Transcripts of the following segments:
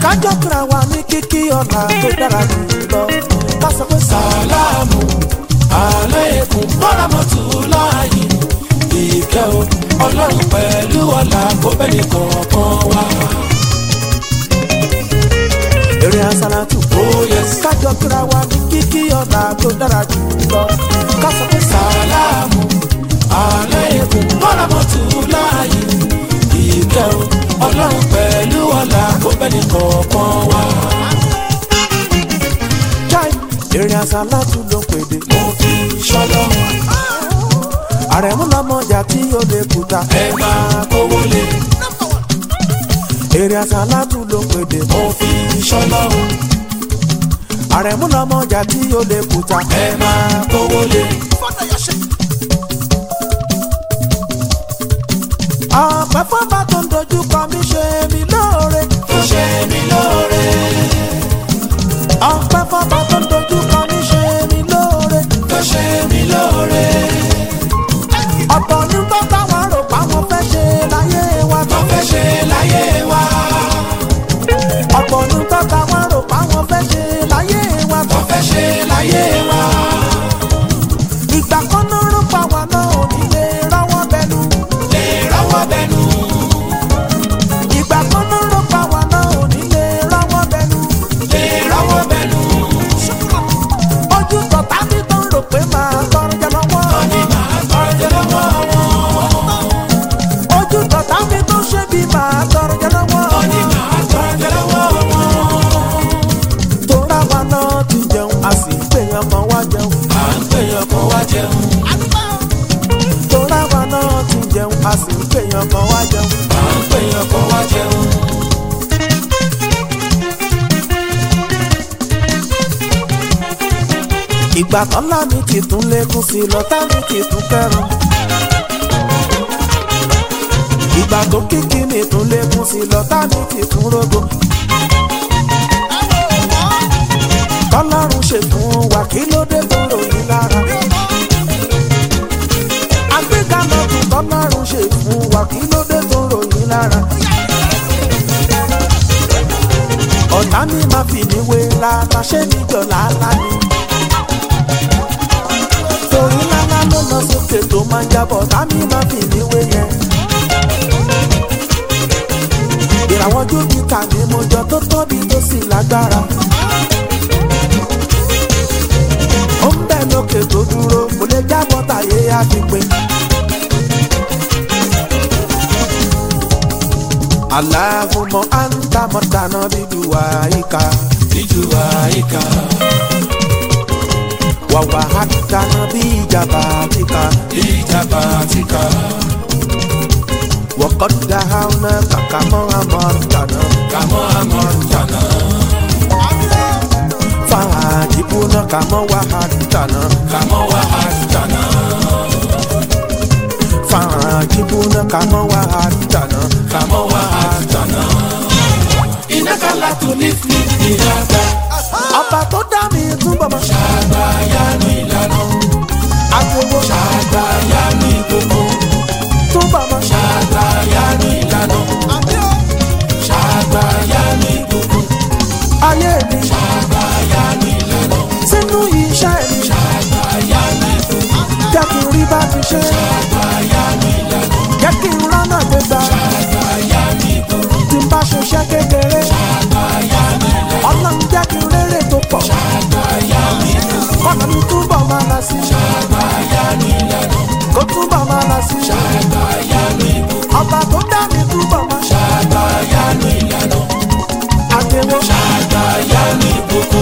kájọ́ kíra wa ní kíkí ọ̀la tó dára jù lọ ká sọ pé sàlámù aláìkún bọ́lámọ́tò láàyè ìkẹ́ o ọlọ́run pẹ̀lú ọ̀la kó bẹ́ẹ̀ ní kọ̀ọ̀kan wá. eré asálàtù Oh yes. kájọ́ kíra wa ní kíkí ọ̀la tó dára jù lọ ká sọ pé sàlámù aláìkún bọ́lámọ́tò láàyè ìkẹ́ o ọlọ́run pẹ̀lú ọ̀la kó bẹ́ẹ̀ ní kọ̀ọ̀kan wá. chai eré asálàtù ló pèdè mo fi ṣọlọ́run àrẹ̀mú lọ́mọjà tí ó lè kúta ẹ máa kówó lé eré asálàtù ló pèdè mo fi ṣọlọ́run àrẹ̀mú lọ́mọjà tí ó lè kúta ẹ máa kówó lé. ọ̀pẹ fọ́nbà tó ń dojú kọ mí ṣe mí lóore ó ṣe mí lóore ọ̀pẹ fọ́nbà tó ń dojú kọ mí ṣe mí lóore ó ṣe mí lóore ọ̀pọ̀ ní bá táwọn rò páwọn fẹ́ ṣe láyé wa tó fẹ́ ṣe láyé wa ọ̀pọ̀ ní bá táwọn rò páwọn fẹ́ ṣe láyé wa tó fẹ́ ṣe láyé wa ìgbà kan náà rò pa wà náà ò ní lè rọ́wọ́ bẹnu lè rọ́wọ́ bẹnu ìgbà kan náà rò pa wà náà ò ní lè rọ́wọ́ bẹnu lè rọ́wọ́ bẹnu ojú tọ̀tà mi tó ń rò pé màá tọrọ jẹ lọ́wọ́ ní màá tọrọ jẹ lọ́wọ́ wọn ojú tọ̀tà mi tó ń ṣe bí màá tọrọ jẹ lọ́wọ́ ní màá tọrọ jẹ lọ́wọ́ wọn tóra wa náà ti jẹun a sì ń pèèyàn kan wá jẹun à ń pèèyàn kan wá jẹun tóra wa náà ti jẹun a sì ń pèèyàn kan wá jẹun. à ń pèèyàn kan wá jẹun ìgbà kan lámì ti tún lékún sí i lọ́tà mi ti tún kẹrùn. ìgbà tó kíkí mi tún lékún sí i lọ́tà mi ti tún rógbó. tọ́lọ́run ṣe fún wa kí ló dé tó ròyìn lára. àgbéga lọ́dún tọ́lọ́run ṣe fún wa kí ló dé tó ròyìn lára. ọ̀tá mi máa fi mí wé lára ṣé mi jọ làálàá ni torí lálá ló lọ sókè tó máa ń jábọ̀ tàmí máa fi níwé yẹn. ìràwọ̀ júpítà ni mo jọ tó tóbi tó sì lágbára. ó ń bẹ̀ lókè tó dúró kò lè jábọ̀ tàyé àfipé. aláhùnmọ́ àǹtà mọ́tàná bíbí wàhíkà ìjù àyíká wàwà hàtàná bí ìjàmbá àtìkà. ìjàmbá àtìká وقد دهونا كما أمرتنا kàmọ́ àmọ́ jàná فعاجبنا كما وعدتنا kàmọ́ wà àjàná فعاجبنا كما وعدتنا kàmọ́ wà àjàná. iná kálá tó ní fi ìyàgbá ọba tó dá mi túbọ̀ mọ́ àgbáyá ní ìlànà agbowó àgbáyá ní gbogbo túbọ̀ mọ́ àgbáyá ní ìlànà àgbáyá ní gbogbo ayé mi àgbáyá ní ìlànà sínú iṣẹ́ mi àgbáyá ní gbogbo jẹ́ kí n rí bá ti ṣe àgbáyá ní ìlànà jẹ́ kí n rọ́nà gbégbá àgbáyá ní gbogbo tí n bá ṣiṣẹ́ kékeré àgbáyá ní ìlànà ọlọ́run jẹ́ kí n rérè tó pọ̀ àgbáyá ní gbogbo ọ̀nà mi túbọ̀ máa lọ sí àgbáyá ní ìlànà kó túbọ̀ máa lọ sí àgbáyá ní gbogbo ọba tó dá mi túbọ̀ máa ṣe àgbáyá ní ìlànà àtẹwọ́. àgbáyá ní gbogbo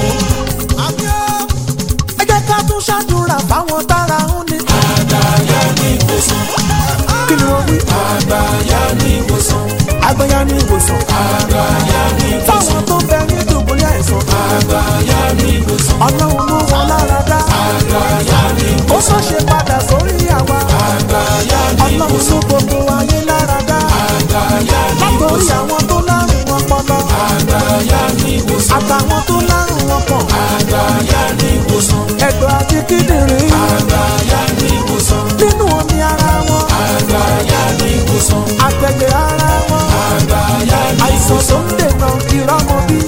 ẹ jẹ́ ká tún ṣàdúrà fáwọn tára ń ní. àgbáyá ní ìwòsàn kí ni wọ́n wí? àgbáyá ní ìwòsàn agbẹ́yà ní ìwòsàn. àgbáyá ní ìwòsàn fáwọn tó bẹ ní dùbúlẹ̀ àìsàn. àgbáyá ní ìwòsàn ọlọ́run mú wọn lára dá. àgbáyá ní ó sọ ṣe padà sórí àwa. àgbáyá ní ọlọ́run mú gbogbo ayé lára dá. àgbáyá ní látòrí àwọn tó lárùn ọpọlọ. àgbáyá ní ìwòsàn àtàwọn tó lárùn ọkàn. àgbáyá ní ìwòsàn ẹ̀dọ̀ àti kíndìnrín. àgbáyá ní ìwòsàn nínú omi ara wọn. àgbáyá ní ìwòsàn àtẹ̀jẹ̀ ara wọn. àgbáyá ní àìsàn tó ń dènà ìrọ́mọ bí.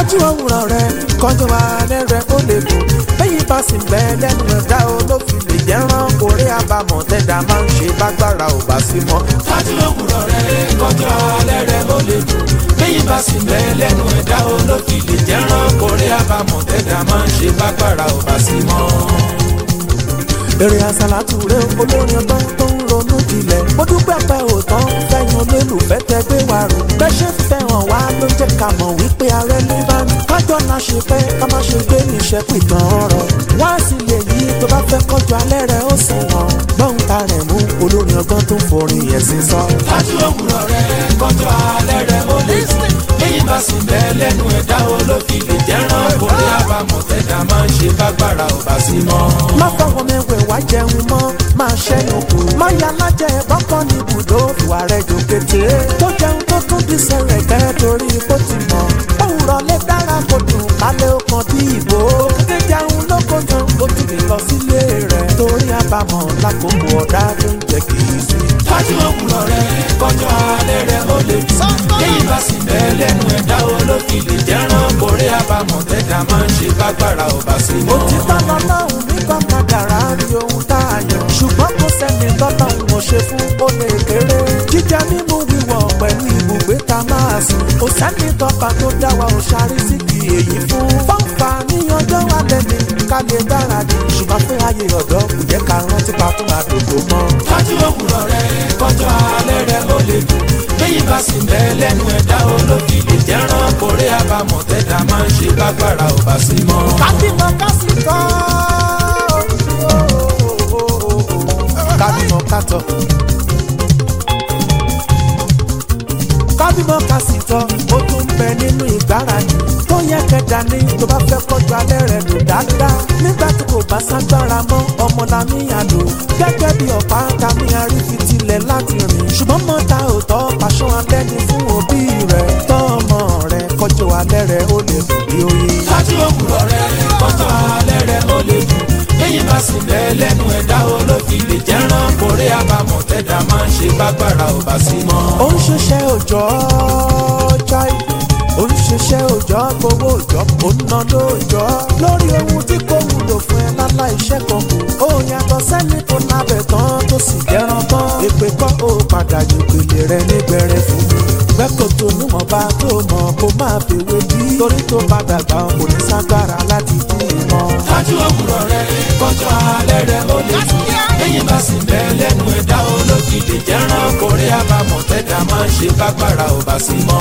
kájú òwúrọ̀ rẹ kọjú alẹ́ rẹ ó lè kó bẹ́yìn bá sì bẹ́ lẹ́nu ẹ̀dá olófin lè jẹ́ rán orí àbámọ̀ tẹ́dá máa ń ṣe bágbára ò bá sí mọ́. kájú òwúrọ̀ rẹ kọjọ́ alẹ́ rẹ ó lè dùn bẹ́yìn bá sì bẹ́ lẹ́nu ẹ̀dá olókì lè jẹ́ rán kórè àbámọ̀ tẹ́dá máa ń ṣe bágbára ò bá sí mọ́. èrè àsàlátù rẹ olórin ọgbọ́n tó ń ronú jinlẹ̀ mo dúpẹ́ pẹ́ òótọ́ fẹ́yìn olólùfẹ́ tẹ gbé wa rò bẹ́ẹ̀ ṣe fẹ́ràn wá ló jẹ́ ká mọ̀ wípé ààrẹ ní bá ní kájọ́ náà ṣe fẹ́ ká má ṣe gbé níṣẹ́ pìtàn ọ̀rọ̀ wá sí lè yí tó bá fẹ́ kọjú alẹ́ rẹ ó sùn wọ̀n gbọ́n ta rẹ̀ mú olórin ọgbọ́n tó ń forin ẹ̀sìn sọ. kájú òwúrọ̀ rẹ kọjọ́ alẹ́ rẹ ó lè dùn bẹ́yìn bá sì bẹ́ lẹ́nu ẹ̀dá olókì lè jẹ́ rán kórè àbámọ̀ tẹ́dá máa ń ṣe bágbára ò bá sí mọ́. má fọwọ́ mẹ́wẹ̀ wá jẹun mọ́ máa ṣẹ́yìn kù. má ya lájẹ bọ́kọ́ ní ibùdó ìwà rẹ̀ jò kété. tó jẹun tó tún di sẹ̀rẹ̀ kẹ́ torí bó ti mọ̀. òwúrọ̀ lè dára kó dùn kálẹ̀ ó kan bí ìbò. òkúté jẹun ló kó tán ó tún lè lọ sílé rẹ̀. torí àbámọ̀ lákòókò ọ̀dá tó ń jẹ́ kì í sí. kájú òwúrọ̀ rẹ kọjọ́ alẹ́ rẹ ó lè dùn bẹ́yìn bá sì bẹ́ lẹ́nu ẹ̀dá olókì lè jẹ́ rán kórè àbámọ̀ tẹ́dá máa ń ṣe bágbára ò bá sí mọ́. òtítọ́ lọ́lọ́run ní kọ́kadàrá rí ohun tá a yàn. ṣùgbọ́n kò sẹ́ni tọ́lọ́run ò ṣe fún ó lè kéré. jíjẹ mímú wíwọ̀ pẹ̀lú ibùgbé ta máa sùn. kò sẹ́ni tọ́pa tó dá wa ò ṣarí sí kì èyí fún. fọ́nfà ní ọjọ́ alẹ́ ni ká lè gbáradì. ṣùgbọ́n fún ayé ọ̀dọ́ kò jẹ́ ká rántí pa fún àdókò mọ́. kájú òwúrọ̀ rẹ kọjọ́ alẹ́ rẹ ó lè dùn bẹ́yìn bá sì bẹ́ lẹ́nu ẹ̀dá olókì lè jẹ́ rán kórè àbámọ̀ tẹ́dá máa ń ṣe bágbára ò bá sí mọ́. kábímọ kásì tọ́ kábímọ kátọ. kábímọ kásì tọ́ ó tún bẹ nínú ìgbáradì tó yẹ kẹjà ní tó bá fẹ́ kọjú alẹ́ rẹ̀ lò dáadáa nígbà tí kò bá ságbára mọ́ ọmọ làmíyàn lò gẹ́gẹ́ bí ọ̀pá kàmíyàn rí fi tilẹ̀ láti rìn ṣùgbọ́n mọ́ta ò tọ́ pàṣọ alẹ́ ni fún òbí rẹ̀ tọ́ ọmọ rẹ̀ kọjú alẹ́ rẹ̀ ó lè dùn bí oyin. kájú òwúrọ̀ rẹ kọjọ́ alẹ́ rẹ ó lè dùn bẹ́yìn bá sì bẹ́ lẹ́nu ẹ̀dá olókì lè jẹ́ rán kórè àbámọ̀ tẹ́dá máa ń ṣe bágbára ò bá sí mọ́. ó ń ṣiṣẹ́ òòjọ́ jai ó ń ṣiṣẹ́ òòjọ́ gbowó òòjọ́ ó ń ná lóòjọ́ lórí ohun tí kò wúlò fún ẹ lálá iṣẹ́ kan kù ó yàtọ̀ sẹ́ni tó lábẹ̀ tán tó sì jẹ́ran tán èpè kọ́ ó padà jòkèlè rẹ nígbẹ̀rẹ̀ fún mi gbẹ́kọ̀ tó níwọ̀nba tó mọ̀ kó má fèwé bí torí tó padà gbà kò ní ságbára láti dí ìmọ̀. kájú òwúrọ̀ rẹ kọjọ́ alẹ́ rẹ ó lè dùn bẹ́yìn bá sì bẹ́ lẹ́nu ẹ̀dá olókì lè jẹ́ rán kórè àbámọ̀ tẹ́dá máa ń ṣe bágbára ò bá sí mọ́.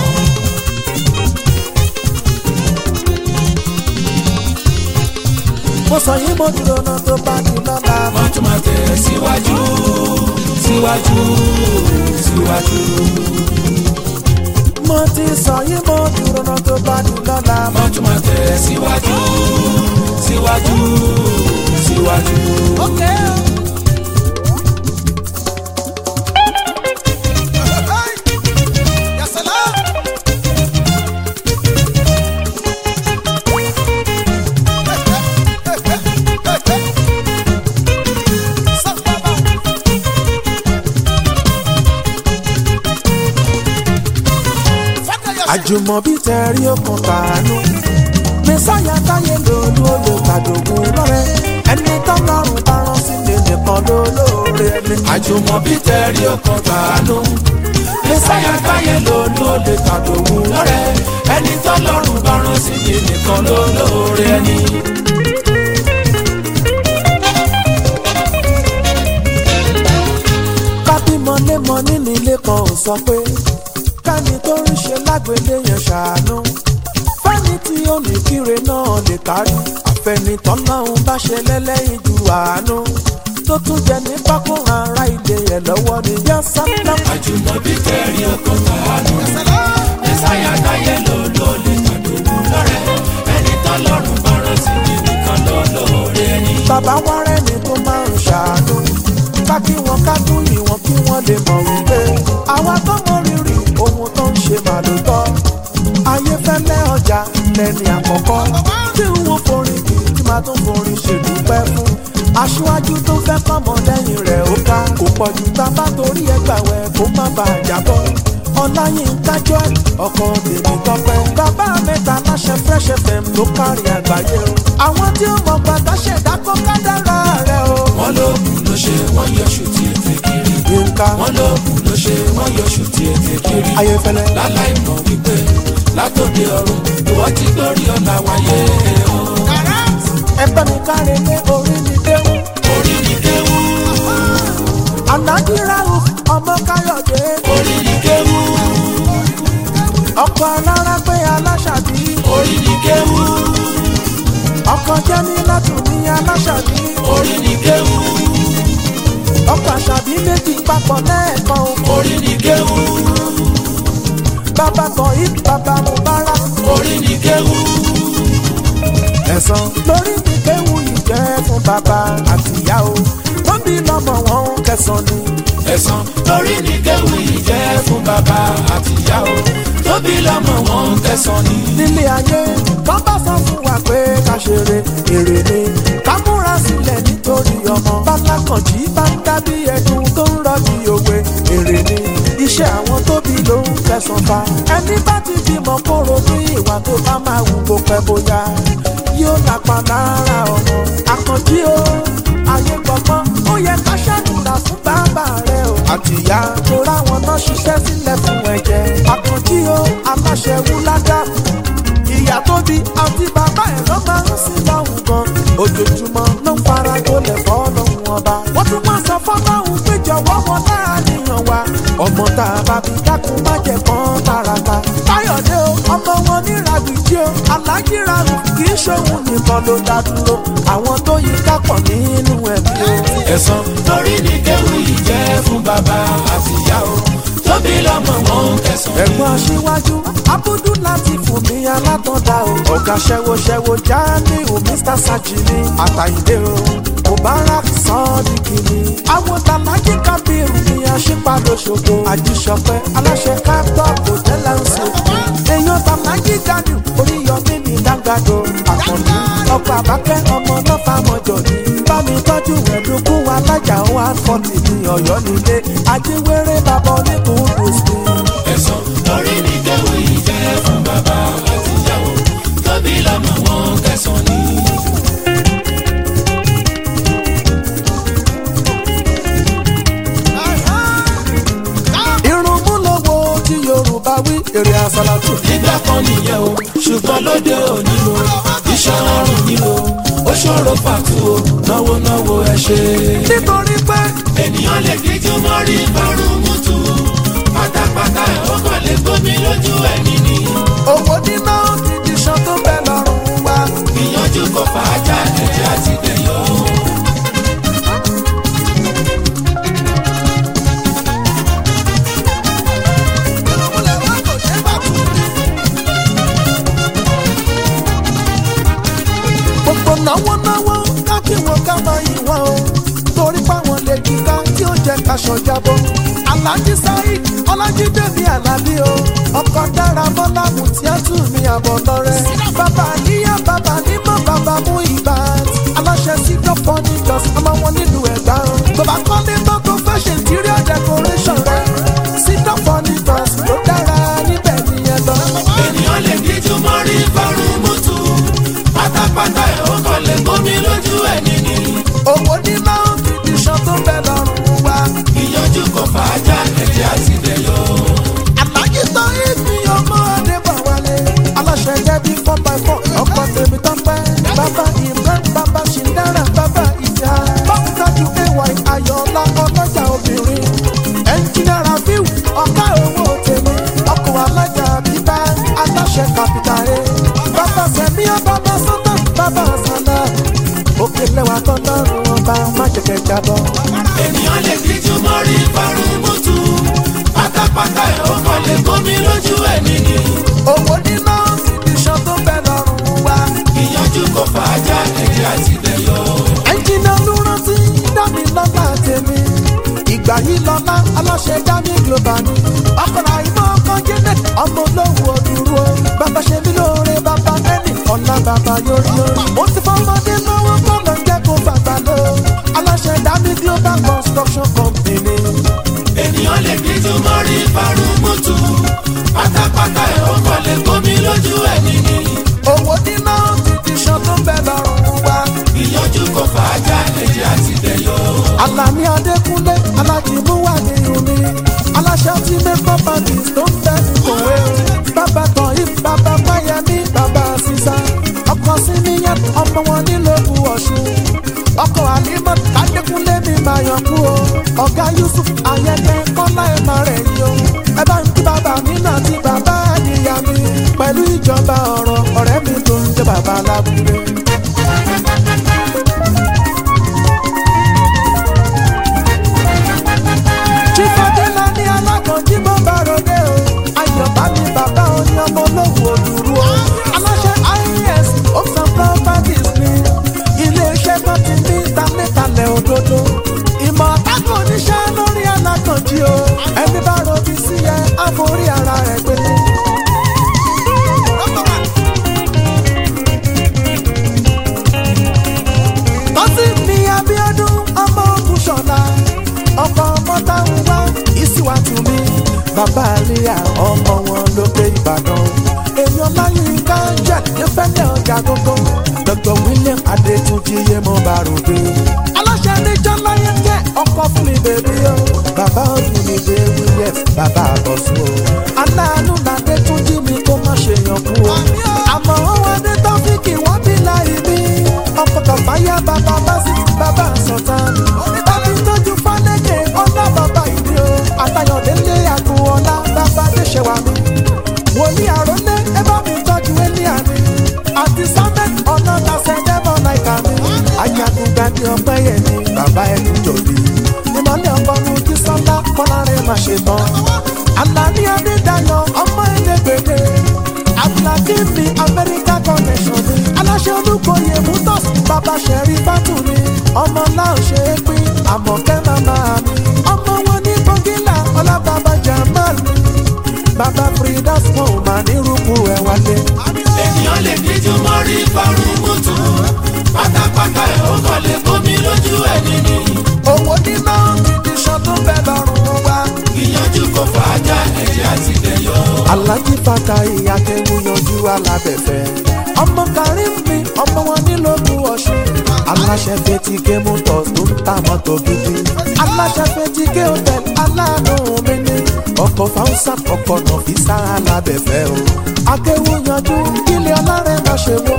mo sọ yín mo dúró náà tó bá di lọ́la mọ́. wọ́n tún máa tẹ̀ síwájú síwájú síwájú. mo ti sọ yín mo dúró náà tó bá di lọ́la mọ́. wọ́n tún máa tẹ̀ síwájú síwájú síwájú. àjùmọ̀bí tẹ̀rí okùn tàánú mẹ́sàyà táyé lòlú olè tàdógún lọ́rẹ́ ẹni tọ́lọ́run bá rán sílé nìkan ló lóore ẹni. àjùmọ̀bí tẹ̀rí ọkàn tàánú mẹ́sàyà táyé lòlú olè tàdógún lọ́rẹ́ ẹni tọ́lọ́run bá rán sí mi nìkan ló lóore ẹni. kábímọ lémọ nínú ilé kan ò sọ pé kẹ́ni tó ń ṣe lágbèlé yẹn ṣàánú fẹ́ni tí ó ní kíre náà lè kárí àfẹnitọ́ náà bá ṣe lẹ́lẹ́yìn ju àánú tó tún jẹ ní pákó ara ilé yẹn lọ́wọ́ ni yọ sábà. àjùmọ̀bí tẹ̀rí ọkàn tàánú mẹ́sàyà táyé lòlú olè tàdógún lọ́rẹ́ ẹni tọ́lọ́run bá rán sí mi nìkan ló lóore ẹni. bàbá wa rẹ́ni tó máa ń ṣàánú ká kí wọn ká tún yìn wọn kí wọ́n lè mọ̀ wípé àwa tó mọ rírì ohun tó ń ṣe màlútọ́ ayéfẹ́lẹ́ ọjà lẹ́ni àkọ́kọ́ tí n wo forin kì í tí máa tún forin ṣèdúpẹ́ fún aṣíwájú tó fẹ́ kọ́mọ lẹ́yìn rẹ̀ ó ká kò pọ̀jù tá a bá torí ẹgbà wẹ̀ kó má bàa jábọ́ ọláyínká joy ọkọ tèmi tọpẹ bàbá mẹ́ta láṣẹ fresh fm ló kárí àgbáyé o àwọn tí ó mọ gbàgbà ṣẹ̀dá kó kádàrá rẹ o. wọ́n lóògùn ló ṣe wọ́n yọ ṣùtì ètè kiri. yínká wọ́n lóògùn ló ṣe wọ́n yọ ṣùtì ètè kiri. ayéfẹ́lẹ́ láláì mọ̀ wípé látòdì ọ̀run ìwọ́n ti gbórí ọ̀la wáyé o. ẹgbẹ́ mi káre lé orí mi déwù orí ni kéwú alájí ráhùn ọmọ káyọ̀dé orí ni kéwú ọkọ̀ alára pé aláṣàbí orí ni kéwú ọkọ̀ jẹ́mi látùn ní aláṣàbí orí ni kéwú ọkọ̀ àṣàbí méjì papọ̀ lẹ́ẹ̀kan o. orí ni kéwú bàbá kan yìí bàbá mubarak orí ni kéwú ẹ̀sán lórí mi kéwù yìí jẹ́ fún bàbá àtìyá o wọ́n bí lọ́mọ wọn ń kẹsàn ni. ẹ̀sán lórí ni kéwú yìí jẹ́ fún bàbá àtìyá o tóbi lọ́mọ wọn ń tẹ̀sán ni. nílé ayé wọ́n bá sọ fún wa pé ká ṣeré èrè ni ká múra sílẹ̀ nítorí ọmọ bálákànjí bá ń dábí ẹdun tó ń rọ́ọ̀dì òwe èrè ni iṣẹ́ àwọn tóbi ló ń kẹsàn fa ẹni bá ti bímọ kóró ní ìwà tó bá máa wù kó pẹ́ bóyá yóò lápá lára ọmọ àkànjí o ayé gbọgbọ́n ó yẹ ká ṣàdúrà fún bàbá rẹ o àtìyá tó ráwọn náà ṣiṣẹ́ sílẹ̀ fún ẹ̀jẹ̀ àkànjí o aláṣẹ wúládà ìyá tó bí àti bàbá ẹ̀ ló máa ń sin lọ́hùn gan ojoojúmọ́ ló ń fara gbolẹ̀ fọ́lọ́hùn ọba wọ́n tún máa sọ fọ́lọ́hùn pé jọ̀wọ́ wọn láàníyàn wa ọmọ tá a bá bí dákun má jẹ kán tààràtà káyọ̀dé o ọmọ wọn ní ràgbìjì o alájí ràrùn kì í ṣòun nìkan ló dá dúró àwọn tó yí kápọ̀ nínú ẹ̀mí o. ẹ̀sán lórí ni kéwú yìí jẹ́ fún bàbá àtìyá o tóbi lọ́mọ wọn ń tẹ̀sán ni. ẹ̀gbọ́n aṣíwájú abudu láti fún mi alátọ̀dá o ọ̀gá ṣẹ́wóṣẹ́wó jamiu mr sajini àtàyìndé o mubarak sọ́ọ́dìkì ni àwọn tàlájì kábírù ni aṣípadà ṣògo àjíṣọpẹ́ aláṣẹ káptọ̀ kò tẹ́lẹ̀ ń sè èèyàn tàlájì gani oríyọmí ní dágbàdo àkànní ọkọ̀ àbákẹ́ ọmọ lọ́fà mọ́jọ ni bámi tọ́jú ẹ̀dùnkún alájà one forty ní ọ̀yọ́ nílé ajíwèrè bàbá oníkùn dùsùn. ẹ̀sán lórí ni kéwú yìí jẹ́ fún bàbá àtìyá o tóbi lọ́mọ wọn ń tẹ̀sán ni. irun mú lọ́wọ́ tí yorùbá wí èrè àsálàtù. nígbà kan nìyẹn o ṣùgbọ́n lóde òní o iṣẹ́ ọrùn ni o ó ṣòro pàtó o náwó náwó ẹ ṣe. nítorí pé ènìyàn lè díjú mọ́rí bọ́rùn mútu pátápátá ẹ̀ ó kàn lè gbómi lójú ẹni ni. owó níná ti di ṣan tó bẹ lọ́rùn wa. ìyànjú kò fàájà ẹ̀jẹ̀ àti dẹ̀yọ́. gbogbo náwó náwó ká kí wọn ká máa yìn wọn o torí páwọn lè kíká tí ó jẹ kaṣọ jábọ. alhaji saheed ọlájídé mi alábí o ọkọ dára bọlá mutiatu mi àbọ̀ lọ́rẹ́. bàbá níyà bàbá nímọ̀ bàbá mú ibà aláṣẹ sídọ̀ fọ́nìjọ́s ọmọ wọn nílùú ẹ̀gbá o. bàbá kọ́lé tó tó fẹ́ ṣe interior decoration rẹ̀ sídọ̀ fọ́nìjọ́s ló dára níbẹ̀ nìyẹn lọ. ènìyàn lè díjú mọ́rí bọ́rùn mútu pátápátá ẹ̀ ó kàn lè gbómi lójú ẹni ni. owó níná fìdí ṣan tó bẹ lọ́rùn wa. ìyànjú kò fàájà ẹ̀jẹ̀ àti dẹ̀yọ́. àlàyé tán èmi ọmọ adébáwálé aláṣẹ jẹbi four by four ọkọ tèmi tán pẹ bàbá imran bàbá ṣìndára bàbá ìjà báwùtájú ay ayọ̀ọ́lá ọlọ́jà obìnrin ẹnjìnìá rafiu ọ̀gá owó tèmi ọkọ̀ alájà bíbá aláṣẹ kàpítà ẹ bàbá sẹ̀mí ọbàbà sọ́tà bàbá sàlá òkè lẹ́wà tọ́lọ́run ọba má jẹ̀kẹ̀ jábọ́. ènìyàn lè díjú mọ́rí bọ́rùn mútu pátápátá ẹ̀ ó kàn lè gbómi lójú ẹni ni. owó níná fìdí ṣan tó bẹ lọ́rùn wa. ìyànjú kò fàájà ẹ̀jẹ̀ àti dẹ̀yọ́. ẹnjìnà ló rántí dámi lọ́lá tèmi ìgbà yìí lọ́lá aláṣẹ dámi global ni ọkọ̀rọ̀ àìmọ́ ọkọ̀ jẹ́nẹ̀ ọmọ olówó òdúró bàbá ṣe mí lóore bàbá ẹnì ọ̀la bàbá yóyó mo ti fọmọdé lọ́wọ́ kọ́nà jẹ́ kó bàbá lọ aláṣẹ dámi global construction company ènìyàn lè díjú mọ́rí farumutu pátápátá ẹ̀ ó kọ́ lè gómi lójú ẹ̀ nìyí owó níná ti di ṣan tó ń bẹ lọ́rùn wa. ìyànjú kò fàájà ẹ̀jẹ̀ àti bẹ̀yọ̀. Àlàní Adékúnlé alájìmúwà ní omi aláṣẹ tí mẹ́kọ́ pàtì tó ń bẹ ní kòwé bàbá tán yìí bàbá Máyẹmí bàbá sísá ọkọ síníyàn ọmọ wọn nílòkù Ọ̀ṣun ọkọ Àlímọ́ Adékúnlé mi máa yàn kú o ọ̀gá Yusuf Ayẹkẹ Kọ́lá ẹ̀ máa rẹ̀ yìí o ẹ bá ń kí bàbá mi náà ti bàbá àdìyà mi pẹ̀lú ìjọba ọ̀rọ̀ ọ̀rẹ́ mi tó ń jẹ́ bàbá alábúlé. Chifadela ní alákànjí bó bá ròde o. Ayọ̀bá ni bàbá oní ọmọ olówó òdùrú o. Aláṣẹ IAS Ocean Properties ni ilé-iṣẹ́ tó ti ní ìtàlẹ́tàlẹ̀ òdodo. Ìmọ̀ àtàkùn oníṣẹ́ lórí alákànjí o. Ẹni bá ròbí sí ẹ, á forí ara rẹ̀ gbé. tọ́sí ní Abíọ́dún ọmọ ogun ṣọ̀la ọkọ̀ ọmọ táwọn wá ìsíwájú mi bàbá àríyá ọmọ wọn lókè Ìbàdàn èèyàn láyínká jẹ́ nífẹ̀lẹ́ ọjà gógó Dr. William Adétúnjì yé mo bá ròde. aláṣẹ níjọ́ láyé jẹ́ ọkọ̀ fún mi bèbí o bàbá ọdún mi dé William bàbá àbọ̀sùn o aláàánú làdétúnjì mi kó má ṣe yàn kú o àmọ́ wọn adé tọ́fíìkì wọ́n bí láì bí ọkọ̀ kàfáyà bàbá básí bàbá sọ̀tàn. bàbí tọ́jú fálẹ́kẹ̀ ọlá bàbá ìdí o. àtayọ̀délé àgbo ọlá bàbá déṣẹ̀wá mi. wòlíì àrólé ẹ bá mi tọ́jú élíà mi. àti samet ọ̀nà tàṣẹ dẹ́mọ̀ láìka mi. ayagunga ni ọpẹ́ yẹn ni bàbá ẹnu jòdì. ìmọ̀lẹ́ ọkọ̀ nu kí sọ́lá kọ́lá rẹ̀ má ṣe tán. àlàní adédayọ̀ ọmọ ẹlẹgbẹdẹ abdulhakeem ní america connection ni aláṣẹ olùkóyè mutos bàbá sẹ̀rí bátù ni ọmọ náà ṣe é pín àmọ̀kẹ́ màmá mi ọmọ wọn ní bọ́gílà ọlábàbà jamal ni bàbá fridas wọn ò mà ní rúkú ẹ̀ wálé. ènìyàn lè díjú mọ́rí farumutu pátápátá ẹ̀ ó kọ́ lè gómi lójú ẹ̀ nìyí owó níná ti di ṣan tó bẹ lọ́rùn wa. ìyànjú kò fàájà ẹ̀jẹ̀ àti bẹ̀yọ̀. alájí fata ìyàkẹ́wò yanjú alábẹ̀fẹ́. ọmọ karim mi ọmọ wọn nílòkù ọ̀ṣun. aláṣẹ fetike motors tó ń ta mọ́tò gidi. aláṣẹ fetike hotel aláàánú mi ní. ọkọ̀ fausa ọkọ̀ nọ̀fíìsà alábẹ̀fẹ́ o. akẹ́wò yanjú ilé ọlọ́rẹ̀ máa ṣe wó.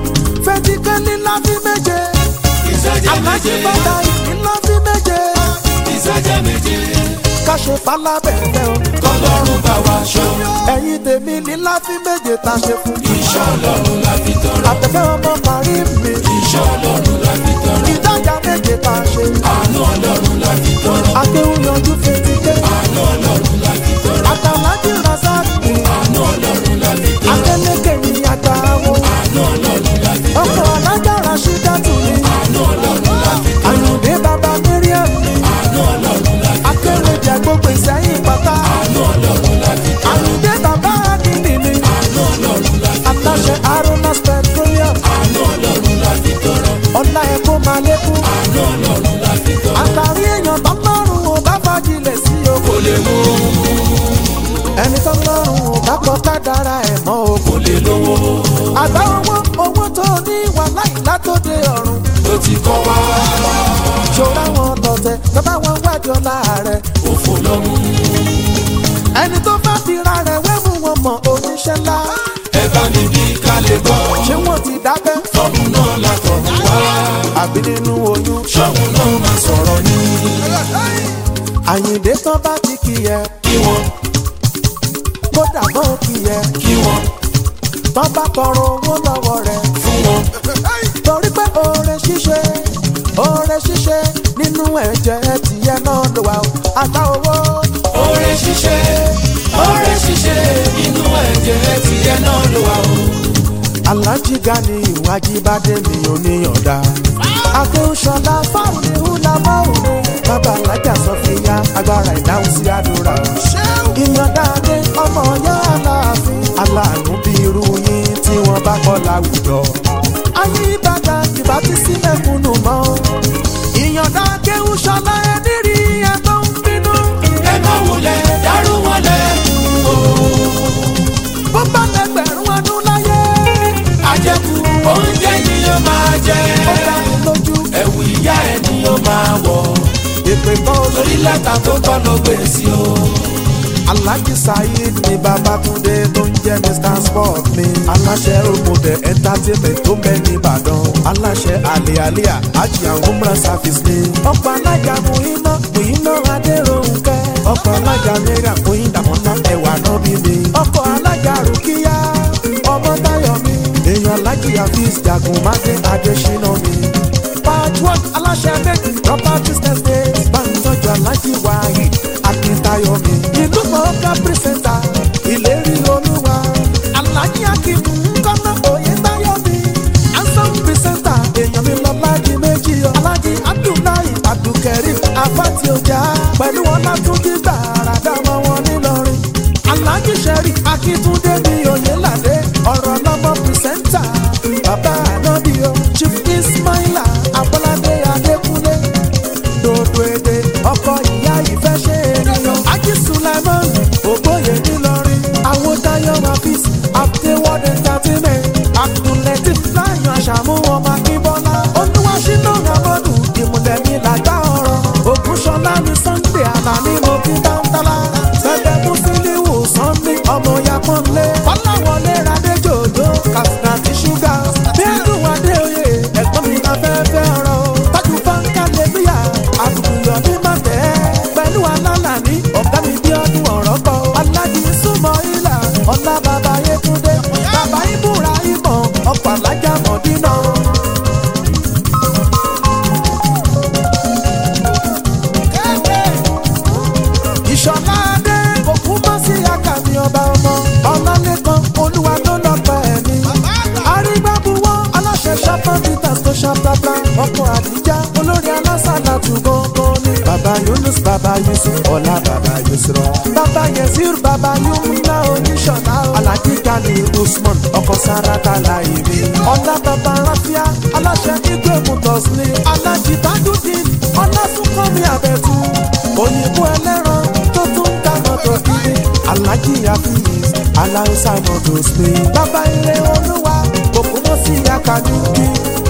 fetike lílá fi méje. ìsọjẹ́ alájí méje fata ìlá fi méje. ìsọjẹ́ méje káṣe falábẹ̀fẹ́ o. kọ́lọ́run bá wa ṣọ́ ẹ̀yin tèmi lílá fi méje tá a ṣe fún. iṣẹ́ ọlọ́run la fi tọrọ àtẹ̀fẹ́ ọmọ parí mi. iṣẹ́ ọlọ́run la fi tọrọ ìdájà méje tá a ṣe. àánú ọlọ́run la fi tọrọ akéwù yanjú fetí dé. àánú ọlọ́run la fi tọrọ àtàlájì rasaki. àánú ọlọ́run la fi tọrọ akẹ́lẹ́kẹ̀ ní àtàwọn. àánú ọlọ́run la fi tọrọ ọkọ̀ alájà rasídàtù ni. àánú ọlọ́run la fi tọrọ àyùndé bàbá miriam ni. àánú ọlọ́run la fi akẹ́rẹ́jà gbogbo ìsẹ́yìn pátá. àánú ọlọ́run la fi tọrọ àyùndé bàbá adìní ni. àánú ọlọ́run la fi aláṣẹ aronas petroleum. àánú ọlọ́run la fi tọrọ ọ̀la ẹ̀kọ́ máa lékún. àánú ọlọ́run la fi tọrọ àtàrí èèyàn tọ́lọ́run ò bá fagilẹ̀ sí o. kò lè mú ẹni tọ́lọ́run ò bá kọ́ ká dára ẹ̀ mọ́ o. kò lè lówó àgbà owó owó tó ní wà láì látòde ọ̀run. ló ti kọ́ wá ṣòro àwọn tọ̀tẹ̀ bàbá wọn wájọ láàrẹ̀. òfò lọ́mú ẹni tó bá fi ra rẹ̀ wẹ́mú wọn mọ̀ oníṣẹ́ ńlá. ẹ bá mi bí ká lè gbọ́ ṣé wọ́n ti dábẹ́? tọ́mù náà látọ̀ wá àbí nínú oyún. ṣọ́mù náà máa sọ̀rọ̀ ní àyìndé tán bá ti kì í ẹ kí wọ́n kódà bọ́ kì í ẹ kí wọ́n tán bá tọrọ owó lọ́wọ́ rẹ̀. fún wọn torí pé oore ṣíṣe oore ṣíṣe nínú ẹ̀jẹ̀ tìyẹ náà ló wà ó. àgbà owó oore ṣíṣe oore ṣíṣe inú ẹ̀jẹ̀ tiẹ̀ náà ló wà o. alájí gani ìwájú bá dé mi ò níyànjá. akéwùsọ̀lá fáwọn ní húlà mọ́ọ̀rù bàbá alájà sọfìyà agbára ìdáhùn sí àdúrà. ìyànjá adé ọmọ ọyọ́ aláàfin aláàánú bí irú yín tí wọ́n bá kọ́ láwùjọ. ayé ìbàdàn ìbá ti sí mẹ́kúnnù mọ́. ìyànjá akéwùsọ̀lá ẹni rí ẹ tó ń bínú. ẹ má wo lẹ́tà tó tọ́ ló gbé sí o. Alhaji Saheed ni Babatunde tó ń jẹ́ Mr Sport mi. Aláṣẹ Omode Entertainment tó bẹ ní Ìbàdàn. Aláṣẹ Àlè Àlíà Hajj and Umrah Service ni. Ọ̀pọ̀ alájà Muhina Muhina Adéròǹkẹ́. Ọ̀pọ̀ alájà Mẹ́rà Muhin Dàmọ́lá ẹ̀wà náà bí mi. Ọkọ̀ alájà Rùkíyá ọmọ Táyọ̀ mi. Èèyàn Alhaji Hafiz Jagun Máde Adéṣínà mi. Patchwork aláṣẹ méjì properties estate. Báńtọ́jú Alhaji Wahid Akíntayọ̀ mi. Ìlú mọ̀ọ́ká pírísẹ̀ntà ìlérí olúwa. Alhaji Akim Nkọ́nà Oyètáyọ̀ mi. Ansan pírísẹ̀ntà èèyàn mi lọ láti méjì yọ. Alhaji Abdullahi Abdulkareem Afati Ọjà. Pẹ̀lú Ọlátúnjí gbàrà dámọ̀ wọn nílọrin. Alhaji Sherry Akíntúndé mi Oyèládé. Ọ̀rọ̀ lọ́mọ pírísẹ̀ntà. Bàbá Ànábìyọ Chief Ismaila Abọ́ládé Adékúnlé dodo èdè ọkọ ìyá ìfẹ́ ṣe ènìyàn. Ají Sulaiman Ògbóyè nílọrin. Àwọn Táyọ̀ Mafis Afterward Entertainment. Abdulatif Láyọ̀ Àṣàmú ọmọ Akínbọ́lá. Olúwaṣínà Ramọ́dù ìmùlẹ̀ mi làgbá ọ̀rọ̀. Ògúnṣọlá mi Sunday Àlàní mo kí dáńtálá. Bẹ́ẹ̀ Mùsílíwù Sunday ọmọ Yapọ́nlé. Kọ́láwọlé Radéjòjò Kàfínàtì Ṣúgà. Bí ẹ̀dùn Adéoyè ẹ̀gbọ́n mi afẹ́fẹ́ ọ̀rọ̀. Tájú Fáńkà Lébíyà àbùkùyọ̀ ní màtẹ́. Pẹ̀lú alálàní ọ̀gá mi bí ọdún ọ̀rọ̀ kọ. Alájí súnmọ́ ìlà ọ̀la bàbá Yétúndé. Bàbá Ibùra ìmọ̀ ọ̀pọ̀ alájà mọ̀dínà. Ìṣọ̀lá Adé òkú mọ́ sí àkàmì ọba ọmọ. Ọlálẹ́kan olúwa tó lọ́pọ̀ ẹ̀mí. Arígbábuwọ́ aláṣẹ ṣápá Peters tó ṣàpápá. Ọkọ̀ àdíjá olórí alásàlá tù gángan ni. Bàbá Yunus bàbá Yusuf ọ̀la bàbá Yusuf. Bàbá Yezir bàbá Yumna oníṣọ̀lá. Alhaji Gali Usman ọkọ̀ Sarata Láìmí. Ọlá bàbá Ráfíà aláṣẹ Igwe Motors ni. Alhaji Tajudeen Ọlásùnkànmí Àbẹ̀tú. Òyìnbó ẹlẹ́ran tó tún ń ta mọ́tò kiri. Alhaji Hafiz Aláùsá Motors ni. Bàbá ilé olúwa kòkó mọ́ sí Akadúkì.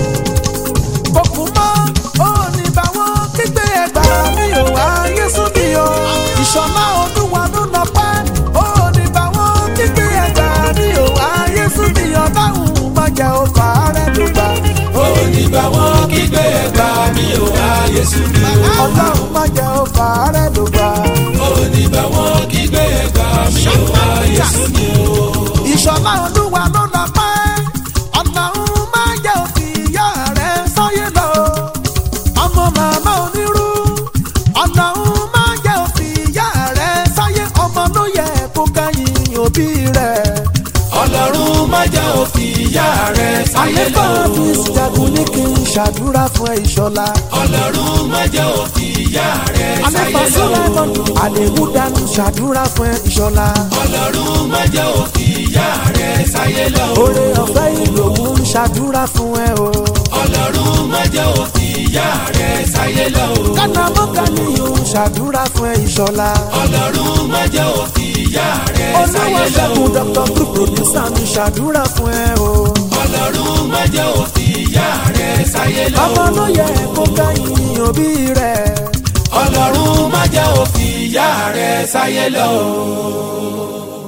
Kòkó mọ́ òní bá wọn kígbe ẹgbà mi ò wá Yésù mi o. Ìṣọ̀lá olúwa ló lọ pẹ́. Òní bá wọn kígbe ẹgbà mi ò wá Yésù mi o. Báwo má jẹ́ o fà á rẹ̀ dùgbà. ó ní bá wọn kígbe ẹgbà mi ò wá Yésù mi o. Ọlọ́run má jẹ́ o fà á rẹ̀ dùgbà. ó ní bá wọn kígbe ẹgbà mi ò wá Yésù mi o. ìṣọ̀lá olúwa ló lọ pẹ́ ọlọ́run máa jẹ́ òfin ìyá rẹ̀ sọ́yé lọ ọmọ màmá onírú ọlọ́run máa jẹ́ òfin ìyá rẹ̀ sọ́yé ọmọ ló yẹ kó kẹ́yìn òbí rẹ̀. ọlọ́run má jẹ́ òfin ìyá rẹ̀ sáyé lọ. àlékọ́ fi jagun ní kí n ṣàdúrà fún ẹ ìṣọ̀lá. ọlọ́run má jẹ́ òfin ìyá rẹ̀ sáyé àlékọ́ lọ. sọ́lẹ́mọ̀n àlékúdánù ṣàdúrà fún ẹ ìṣọ̀lá. ọlọ́run má jẹ́ òfin ìyá rẹ̀ sáyé lọ. oore ọ̀fẹ́ ìlòwú ń ṣàdúrà fún ẹ o. ọlọ́run má jẹ́ òfin ìyá rẹ̀ sáyé lọ. kánámọ́ká ni yóò ṣàdúrà fún ẹ ìṣọ̀lá. ọlọ́run má jẹ́ òfin ìyá rẹ̀ sáyé olówó lọ. ṣẹ́gun dr group producer mi ṣàdúrà fún ẹ o. ọlọ́run má jẹ́ òfin ìyá rẹ̀ sáyé lọ. ọmọ ló yẹ kó kẹ́yìn òbí rẹ̀. ọlọ́run má jẹ́ òfin ìyá rẹ̀ sáyé lọ.